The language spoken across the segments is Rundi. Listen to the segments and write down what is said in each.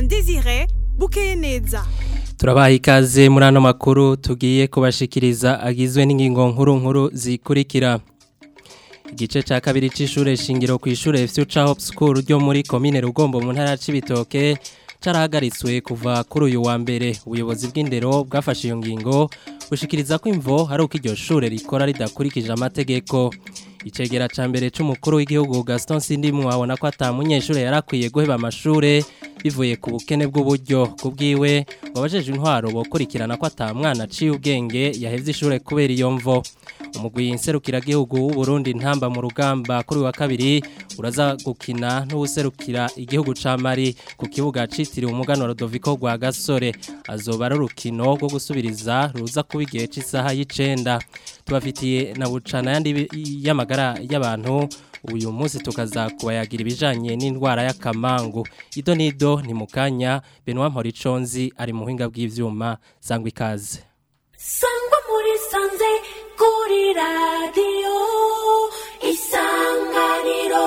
Alain Désiré bukeye neza turabaha ikaze muri ano makuru tugiye kubashikiriza agizwe n'ingingo nkuru nkuru zikurikira igice cya kabiri cy'ishure shingiro ku ishure Future Hope School ryo muri komine Rugombo mu ntara y'Cibitoke carahagaritswe kuva kuri uyu wa mbere ubuyobozi bw'indero bwafashe iyo ngingo bushikiriza ko imvo hari uko iryo shure rikora ridakurikije amategeko icegera ca mbere c'umukuru w'igihugu Gaston Sindimwe abona ko atamunyeshure yarakwiye guheba amashure bivuye ku bukene bw'uburyo kubwiwe wabajeje intwaro bokurikirana ko atamwana aciye ubwenge yahevye ishure kubera iyo mvo umugwi nserukiragihugu w'u Burundi ntamba mu rugamba kuri wa kabiri uraza gukina n'uwuserukira igihugu ca Mali ku kibuga citiriwe umuganwa Rodoviko rwa Gasore azoba ari urukino rwo gusubiriza ruza kuba igihe c'isaha y'icenda tubafitiye na bucana yandi y'amagara y'abantu uyu munsi tukaza kubayagira ibijanye n'indwara y'akamangu ido nido ni mukanya Benoit Mporiconzi ari mu buhinga bw'ivyuma sangwa ikaze sangwa muri sanze kuri radiyo isanganiro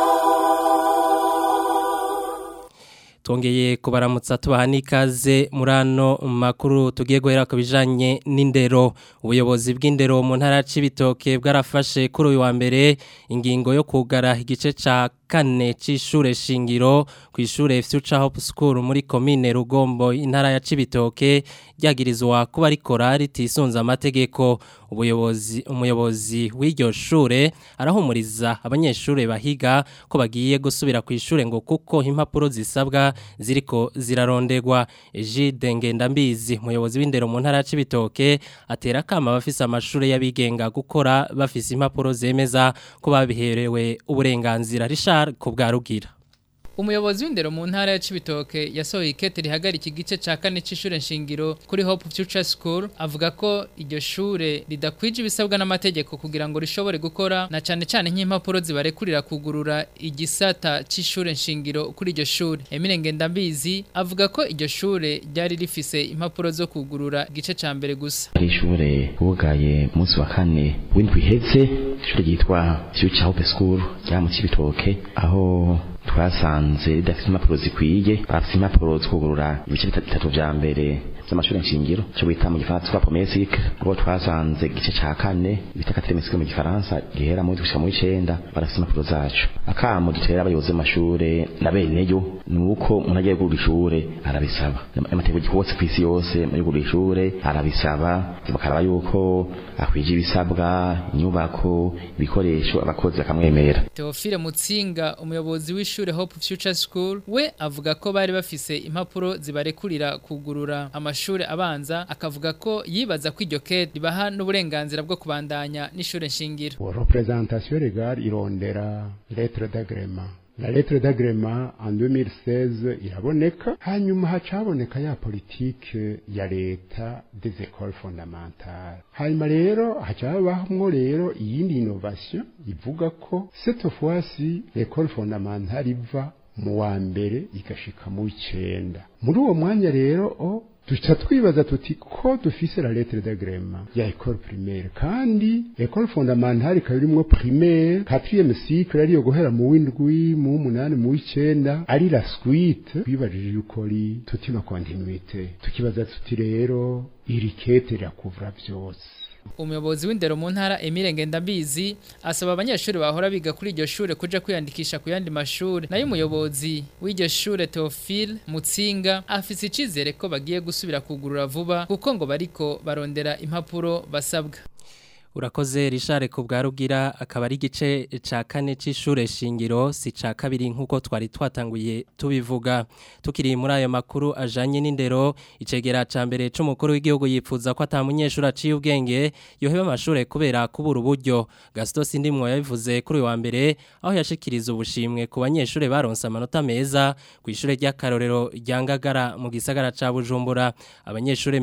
Twongeye kubaramutsa tubaha n'ikaze muri ano makuru tugiye guhera ku bijanye n'indero ubuyobozi bw'indero mu ntara y'Cibitoke bwarafashe kuri uyu wa mbere ingingo yo kugara igice ca kane c'ishure shingiro ku ishure Future Hope School muri komine Rugombo intara ya Cibitoke ryagirizwa kuba rikora ritisunza amategeko ubuyobozi umuyobozi w'iryo shure arahumuriza abanyeshure bahiga ko bagiye gusubira ku ishure ngo kuko impapuro zisabwa ziriko ziraronderwa Egide Ngendambizi umuyobozi w'indero mu ntara ya Cibitoke atera kama bafise amashure y'abigenga gukora bafise impapuro zemeza ko babiherewe uburenganzira Richard Kubwarugira Umuyobozi w'indero mu ntara ya Cibitoke yasohoye ikete rihagarika igice ca kane c'ishure nshingiro kuri Hope Future School avuga ko iryo shure ridakwije ibisabwa n'amategeko kugira ngo rishobore gukora na cane cane nk'impapuro zibarekurira kugurura igisata c'ishure nshingiro kuri iryo shure Emile Ngendambizi avuga ko iryo shure ryari rifise impapuro zo kugurura igice ca mbere gusa ishure bugaye munsi wa kane w'indwi iheze ishure ryitwa Future Hope School rya mu Cibitoke aho twasanze ridafite impapuro zikwiye bafite impapuro twugurura ibice bitatu vya mbere z'amashuri nshingiro cyo bita mu gifaransa twa pomesic abo twasanze igice ca kane bita quatrième mu gifaransa gihera mu gushika mu icenda barafite impapuro zacu akamo dutera abayobozi b'amashure na beneyo ni uko umuntu agiye gukura ishure arabisaba amategeko gikobotse kw'isi yose muri gukura ishure arabisaba bakaraba yuko akwije ibisabwa inyubako ibikoresho abakozi bakamwemera Theophile Mutsinga umuyobozi w'ishure Hope Future School we avuga ko bari bafise impapuro zibarekurira kugurura amashure abanza akavuga ko yibaza ko iryo kete ribaha n'uburenganzira bwo kubandanya n'ishure nshingiro représentation légale irondera lettre d'agrément la lettre d'agrément en 2016 iraboneka hanyuma hacaboneka ya politike ya leta des écoles fondamentales hanyuma rero hacabamwo rero iyindi innovation ivuga ko cette fois-ci l'école fondamentale iva mu wa mbere igashika mu w'icenda muri uwo mwanya rero o duca twibaza tuti ko dufise la lettre d'agrément ya école primaire kandi école fondamentale ikaba irimwo primaire quatrième cycle ariyo guhera mu w'indwi mu w'umunani mu w'icenda ari la suite twibajije yuko ari tutima continuité tukibaza tuti rero iri kete rirakuvura vyose umuyobozi w'indero mu ntara Emile Ngendambizi asaba abanyeshuri bahora biga kuri iryo shure kuja kwiyandikisha ku yandi mashuri nayo umuyobozi w'iryo shure Theophile Mutsinga afise icizere ko bagiye gusubira kugurura vuba kuko ngo bariko barondera impapuro basabwa urakoze rishare ku bwarugira akaba ari igice ca kane c'ishure shingiro si ca kabiri nk'uko twari twatanguye tubivuga tukiri muri ayo makuru ajanye n'indero icegera ca mbere c'umukuru w'igihugu yipfuza ko ata munyeshuri aciye ubwenge yoheba amashure kubera kubura uburyo Gaston Sindimwo yabivuze kuri uyu wa mbere aho yashikiriza ubushimwe ku banyeshure baronse amanota meza ku ishure ry'akarorero rya Ngagara mu gisagara ca Bujumbura abanyeshure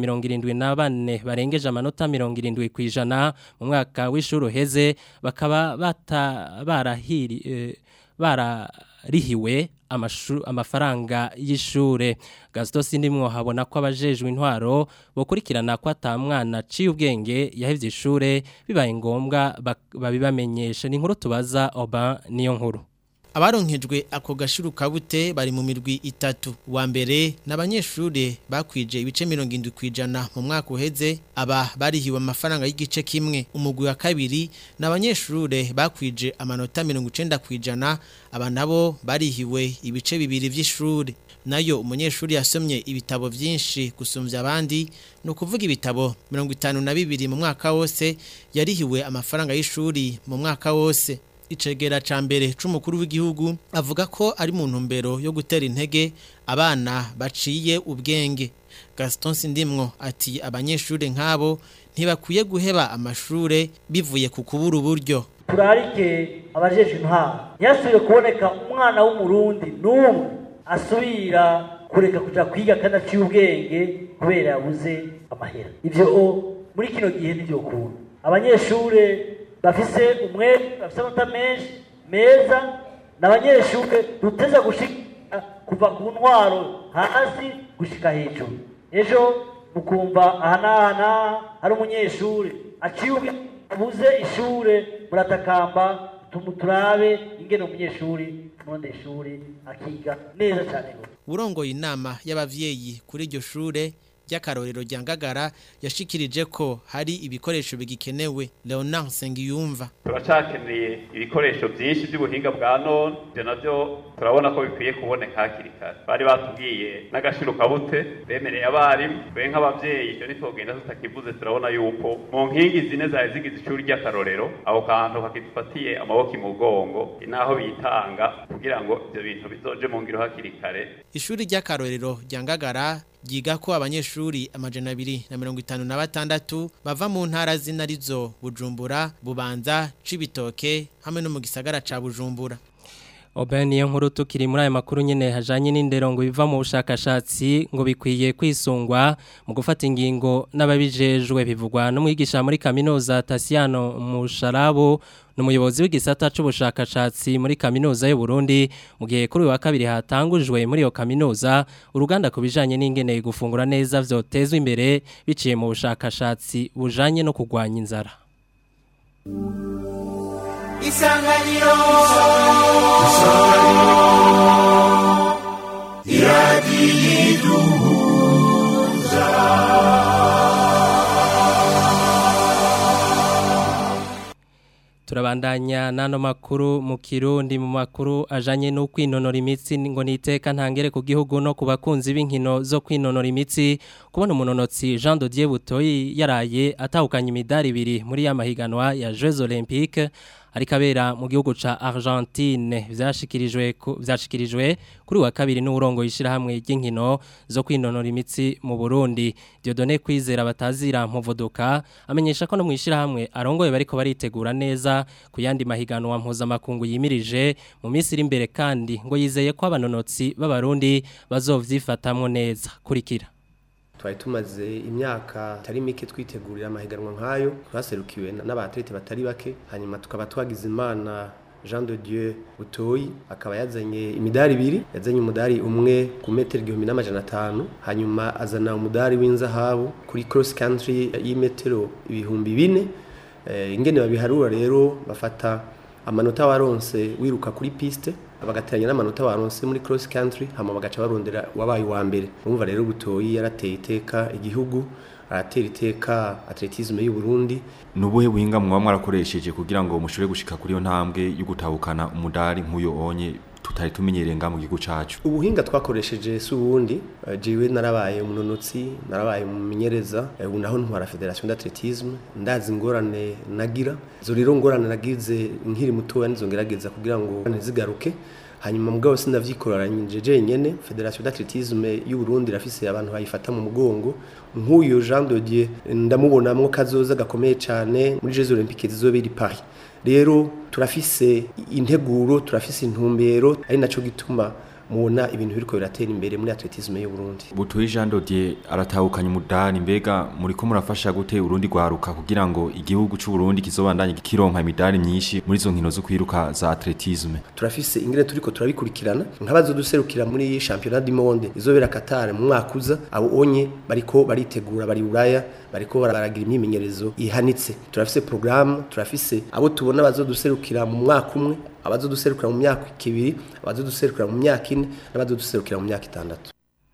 74 barengeje amanota 70 kwijana mu mwaka w'ishuri uheze bakaba barahiri bararihiwe amafaranga y'ishure Gaston Sindimwo habona ko abajejwe intwaro bokurikirana ko atamwana aciye ubwenge yahevye ishure bibaye ngombwa babibamenyesha ni inkuru tubaza Oban niyo nkuru abaronkejwe ako gashirukabute bari mu mirwi itatu wa mbere n'abanyeshure bakwije ibice 70 kwijana mu mwaka uheze aba barihiwe amafaranga y'igice kimwe umugwi wa kabiri n'abanyeshure bakwije amanota 90 kwijana aba nabo barihiwe ibice bibiri vy'ishure nayo umunyeshuri yasomye ibitabo vyinshi gusumvya abandi no kuvuga ibitabo 52 mu mwaka wose yarihiwe amafaranga y'ishuri mu mwaka wose icegera ca mbere c'umukuru w'igihugu avuga ko ari mu ntumbero yo gutera intege abana baciye ubwenge Gaston Sindimwo ati abanyeshuri nk'abo ntibakwiye guheba amashure bivuye ku kubura uburyo turarike abajeje intwaro ntiyasubire kuboneka umwana w'umurundi n'umwe asubira kureka kuja kwiga kandi aciye ubwenge kubera yabuze amahera ivyo muri kino gihe nivyo kuntu abanyeshure bafise umwete bafise amata menshi meza n'abanyeshure duteza gushika kuva ku ntwaro hasi gushika hejuru ejo mukumva aha n'aha n'aha hari umunyeshure aciye abuze ishure muratakamba turabe ingene umunyeshuri nonde ishuri akiga neza cyane urongoye inama y'abavyeyi kuri iryo shure ry'akarorero rya ngagara yashikirije ko hari ibikoresho bigikenewe Leonard Sengiyumva turacakeneye ibikoresho byinshi by'ubuhinga bwa none ibyo navyo turabona ko bikwiye kuboneka hakiri kare bari batubwiye n'agashiro kabute bemereye abarimu twe nk'abavyeyi ivyo nitwogenda tutakivuze turabona yuko mu nkingi zine zari zigize ishuri ry'akarorero aho kantu kakidufatiye amaboko imugongo inaho bitanga kugira ngo ivyo bintu bizoje mu ngiro hakiri kare ishuri ry'akarorero rya ngagara ryiga ko abanyeshuri amajana abiri na mirongo itanu na batandatu bava mu ntara zina rizo bujumbura bubanza cibitoke hamwe no mu gisagara ca bujumbura Oben niyo nkuru tukiri muri aya makuru nyene hajanye n'indero ngo biva mu bushakashatsi ngo bikwiye kwisungwa mu gufata ingingo n'ababijejwe bivugwa n'umwigisha muri kaminuza Tasiano Musharabo n'umuyobozi w'igisata c'ubushakashatsi muri kaminuza y'u Burundi mu gihe kuri wa kabiri hatangujwe muri iyo kaminuza uruganda kubijanye n'ingene gufungura neza vyotezwe imbere biciye mu bushakashatsi bujanye no kugwanya inzara Isanganiro Isanganiro Iradiyiduhuza Turabandanya nano makuru mu kirundi mu makuru ajanye no kwinonora imitsi ngo niteka ntangere ku gihugu no ku bakunzi b'inkino zo kwinonora imitsi kubona umunonotsi Jean Dodier Butoyi yaraye atahukanye imidari ibiri muri ya mahiganwa ya Jeux Olympiques arikabera mu gihugu ca Argentine vyashikirijwe vyashikirijwe kuri wa kabiri n'urongo yishira hamwe ry'inkino zo kwinonora imitsi mu Burundi Dieudonné kwizera batazira muvuduka amenyesha ko no mwishira hamwe arongoye bariko baritegura neza kuyandi mahiganwa mpuza makungu yimirije mu minsi iri imbere kandi ngo yizeye ko abanonotsi b'abarundi bazovyifatamwo neza kurikira twari tumaze imyaka itari mike twitegurira amahiganwa nk'ayo twaserukiwe n'abatlete batari bake hanyuma tukaba twagize imana Jean de Dieu Butoyi akaba yazanye imidari ibiri yazanye umudari umwe ku metero igihumbi n'amajana atanu hanyuma azana umudari w'inzahabu kuri cross country y'imetero ibihumbi bine ingene babiharura rero bafata amanota waronse wiruka kuri piste bagateranya n'amanota baronse muri cross country hama bagaca barondera wabaye wa mbere urumva rero butoyi yarateye iteka igihugu aratera iteka atletisme y'u Burundi nubuhe buhinga mwa mwarakoresheje kugira ngo mushobore gushika kuri yo ntambwe yo gutahukana umudari nk'uyo onye tutari tumenyereye nga mu gihugu cacu ubuhinga twakoresheje si ubundi jewe narabaye umunonotsi narabaye umumenyereza ubu naho ntwara federation d'athletisme ndazi ingorane nagira izo rero ngorane nagize nkiri mutoya nizo ngerageza kugira ngo ntizigaruke hanyuma mugabo sinavyikoraranyije jenyene federation d'athletisme y'u Burundi rafise abantu bayifata mu mugongo nk'uyo Jean Dodier ndamubonamwo kazoza gakomeye cyane muri Jeux Olympiques zizobera i Paris rero turafise integuro turafise intumbero ari naco gituma mubona ibintu biriko biratera imbere muri atletisme y'u Burundi Butoyi Jean Dodier aratahukanye umudari mbega muri ko murafasha gute Burundi gwaruka kugira ngo igihugu c'u Burundi kizobandanye kironka imidari myinshi muri zo nkino zo kwiruka za atletisme turafise ingene turiko turabikurikirana nkabazo duserukira muri championnat du monde izobera Qatar mu mwaka uza abo onye bariko baritegura bari Buraya bariko baragira imyimenyerezo ihanitse turafise programme turafise abo tubona bazoduserukira mu mwaka umwe abazoduserukira mu myaka ibiri abazoduserukira mu myaka ine n'abazoduserukira mu myaka itandatu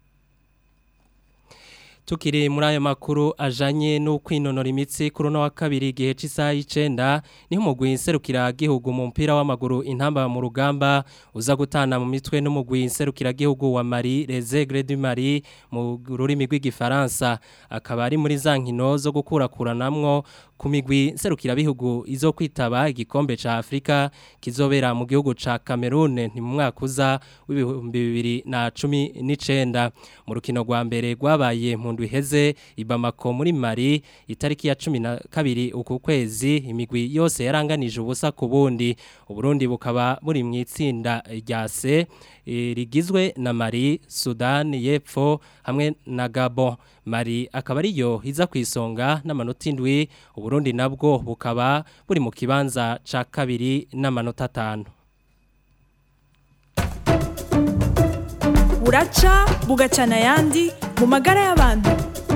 Tukiri muri ayo makuru ajanye no kwinonora imitsi kuri no wa kabiri gihe cy'isaha y'icenda niho umugwi inserukira gihugu mu mpira w'amaguru intamba mu rugamba uza gutana mu mitwe n'umugwi inserukira gihugu wa Mali Les Aigles du Mali mu rurimi rw'igifaransa akaba ari muri za nkino zo gukurakuranamwo ku migwi nserukira bihugu izo kwitaba igikombe ca Afrika kizobera mu gihugu ca Cameroon ni mu mwaka uza w'ibihumbi bibiri na cumi n'icenda mu rukino rwa mbere rwabaye mu ndwi iheze i Bamako muri Mali itariki ya cumi na kabiri uku kwezi imigwi yose yaranganije ubusa ku bundi Uburundi bukaba buri mu itsinda rya C rigizwe na Mali Sudan y'Epfo hamwe na Gabon Mali akaba ariyo iza ku isonga n'amanota indwi Uburundi nabwo bukaba buri mu kibanza ca kabiri n'amanota atanu buraca bugacana ayandi mu magara y'abantu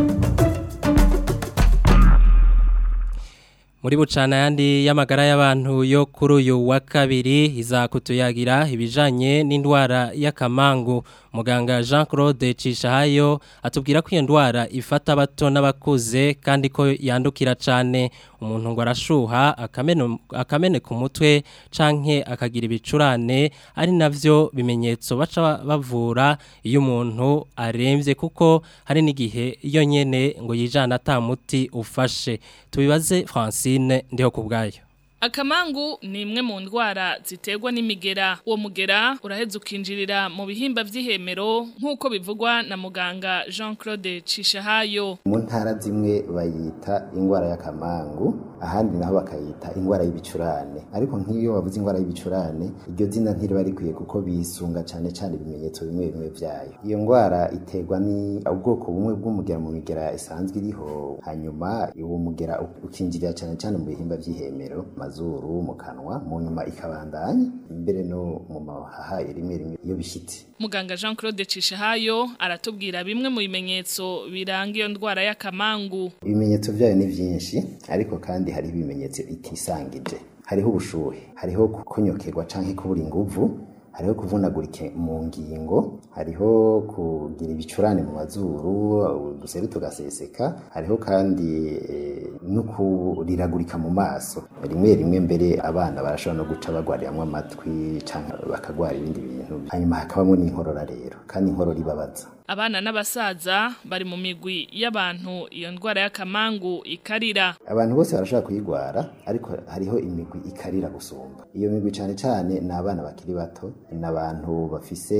muri bucana yandi y'amagara y'abantu yo kuri uyu wa kabiri izakutuyagira ibijanye n'indwara y'akamangu muganga Jean Claude Cishahayo atubwira ko iyo ndwara ifata abato n'abakuze kandi ko yandukira cyane umuntu ngo arashuha akamene akamene ku mutwe canke akagira ibicurane ari navyo bimenyetso baca bavura iyo umuntu aremvye kuko hari n'igihe iyo nyene ngo yijana atamuti ufashe tubibaze Francine ndiho kubgayo Akamangu ni imwe mu ndwara ziterwa n'imigera. Uwo mugera uraheza ukinjirira mu bihimba vy'ihemero nk'uko bivugwa na muganga Jean-Claude Cishahayo. Mu ntara zimwe bayita ingwara y'akamangu, ahandi naho bakayita ingwara y'ibicurane. Ariko nk'iyo bavuze ingwara y'ibicurane, iryo zina ntiriba rikwiye kuko bisunga cane cane ibimenyetso bimwe bimwe vyayo. Iyo ngwara iterwa ni ubwoko bumwe bw'umugera mu migera isanzwe iriho, hanyuma uwo mugera ukinjirira cane cane mu bihimba vy'ihemero mazuru mu kanwa mu nyuma ikabandanya imbere no mu mahaha rimwe rimwe iyo bishitse Muganga Jean Claude Cishahayo aratubwira bimwe mu bimenyetso biranga iyo ndwara y'akamangu. Ibimenyetso vyayo ni vyinshi ariko kandi hari ibimenyetso itisangije. Hariho ubushuhe, hariho kukonyokerwa canke kubura inguvu, hariho kuvunagurika mu ngingo hariho kugira ibicurane mu mazuru uduseri tugaseseka hariho kandi e, no kuriragurika mu maso rimwe rimwe mbere abana barashobora no guca bagwariramwo amatwi canke bakagwara ibindi bintu hanyuma hakabamo n'inkorora rero kandi inkorora ibabaza Abana n'abasaza bari mu migwi y'abantu iyo ndwara y'akamangu ikarira. Abantu bose barashobora kuyigwara ariko hariho imigwi ikarira gusumba. Iyo migwi cane cane ni abana bakiri bato, ni abantu bafise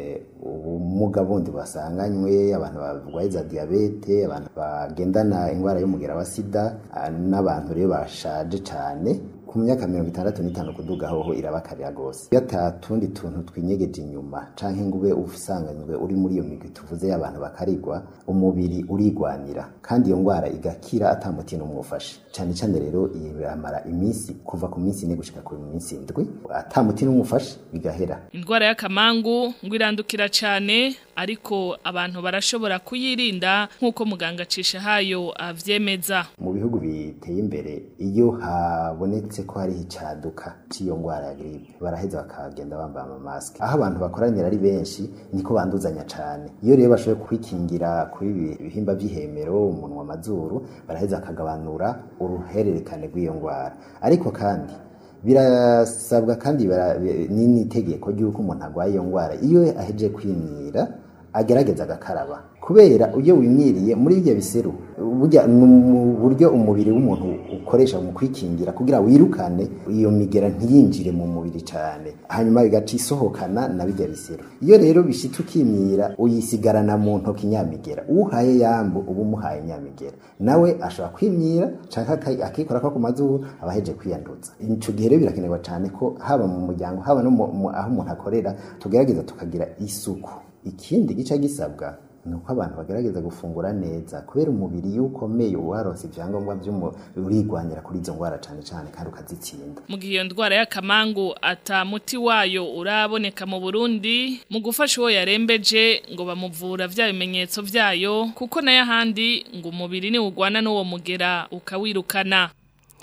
ubumuga bundi basanganywe, abantu barwaye za diabete, abantu bagendana ingwara y'umugera wa sida, n'abantu rero bashaje cane ku myaka mirongo itandatu n'itanu kuduga hoho irabakarira gose iyo atatundi tuntu twinyegeje inyuma canke ngo ube usanganywe uri muri iyo migwi tuvuze y'abantu bakarigwa umubiri urigwanira kandi iyo ngwara igakira atamuti n'umufashe cane cane rero iramara iminsi kuva ku minsi ine gushika ku minsi indwi atamuti n'umufashe bigahera Indwara y'akamangu ngo irandukira cane ariko abantu barashobora kuyirinda nk'uko muganga Cishahayo avyemeza mu bihugu biteye imbere iyo habonetse ko hari icaduka c'iyo ngwara ya grippe baraheza bakagenda bambaye amamasike aho abantu bakoranira ari benshi niko banduzanya cane iyo rero bashoboye kwikingira kuri ibihimba vy'ihemero umunwa amazuru baraheza bakagabanura uruhererekane rw'iyo ngwara ariko kandi birasabwa kandi n'itegeko ry'uko umuntu arwaye iyo ngwara iyo aheje kwimyira agerageza agakaraba kubera iyo wimyiriye muri ibyo biseru burya mu buryo umubiri w'umuntu ukoresha mu kwikingira kugira wirukane iyo migera ntiyinjire mu mubiri cyane hanyuma bigaca isohokana na bijya biseru iyo rero bishitse ukimyira uyisigarana mu ntoki nyamigera uhaye yambu uba umuhaye nyamigera nawe ashobora kwimyira cyangwa akikora ko ku mazuru aba aheje kwiyanduza icyo gihe rero birakenerwa cyane ko haba mu muryango haba no aho umuntu akorera tugerageza tukagira isuku ikindi gice gisabwa ni uko abantu bagerageza gufungura neza kubera umubiri iyo ukomeye uwaronse ibyangombwa urigwanira kuri izo ndwara cyane cyane kandi ukazitsinda mu gihe iyo ndwara y'akamangu atamuti wayo uraboneka mu burundi mu gufasha uwo yarembeje ngo bamuvura bya bimenyetso byayo kuko nayo ahandi ngo umubiri niwugwana n'uwo mugera ukawirukana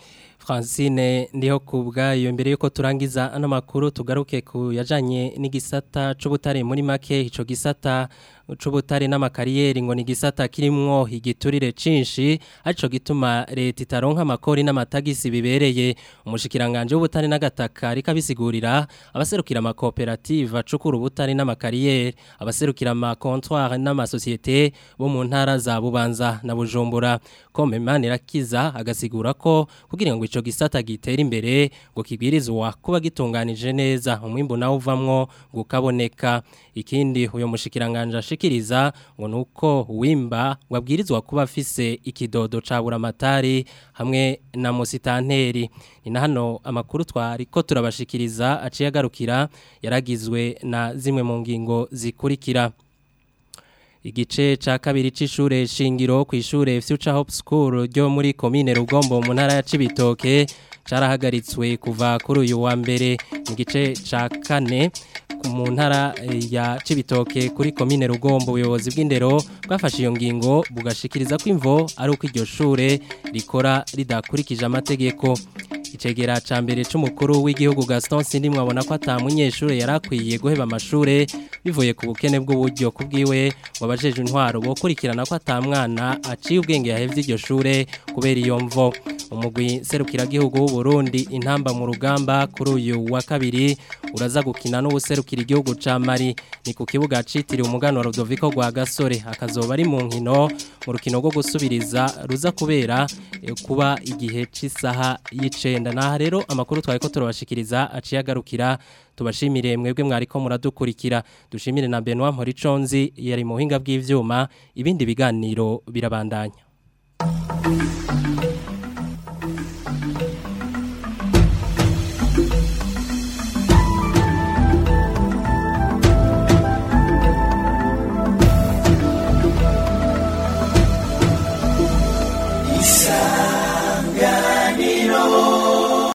Francine ndiho kubwayo mbere yuko turangiza ano makuru tugaruke ku yajanye n'igisata c'ubutare muri make ico gisata c'ubutare n'amakariyeri ngo ni gisata kirimwo igiturire cinshi arico gituma leta itaronka amakori n'amatagisi bibereye umushikiranganje w'ubutare n'agataka ariko abisigurira abaserukira amakoperative acukura ubutare n'amakariyeri abaserukira amakontwari n'amasosiyete bo mu ntara za Bubanza na Bujumbura Komemani rakiza agasigura ko kugira ngo ico gisata gitera imbere ngo kibwirizwa kuba gitunganije neza umwimbu nawo uvamwo gukaboneka ikindi uyo mushikiranganje ashikiriza ngo nuko wimba wabwirizwa kuba afise ikidodo ca buramatari hamwe na musitanteri ni na hano amakuru twari ko turabashikiriza aciye agarukira yaragizwe na zimwe mu ngingo zikurikira igice ca kabiri c'ishure shingiro ku ishure Future Hope School ryo muri commune Rugombo mu ntara ya Cibitoke carahagaritswe kuva kuri uyu wa mbere mu gice ca kane mu ntara ya Cibitoke kuri commune Rugombo ubuyobozi bw'indero bwafashe iyo ngingo bugashikiriza ko imvo ari uko iryo shure rikora ridakurikije amategeko icegera ca mbere c'umukuru w'igihugu Gaston Sindi mwabona ko atamunyeshure yarakwiye guheba amashure bivuye ku bukene bw'uburyo kubwiwe wabajeje intwaro bokurikirana ko atamwana aciye ubwenge yahevye iryo shure kubera iyo mvo umugwi serukira gihugu w'u Burundi intamba mu rugamba kuri uyu wa kabiri uraza gukina n'ubuserukira igihugu ca Mali ni ku kibuga citiriwe umugano Rodoviko gwa Gasore akazoba ari mu nkino mu rukino rwo gusubiriza ruza kubera eh, kuba igihe c'isaha y'icenda naha rero amakuru twari ko turabashikiriza aciye agarukira tubashimire mwebwe mwariko muradukurikira dushimire na Benoit Mporiconzi yari mu buhinga bw'ivyuma ibindi biganiro birabandanya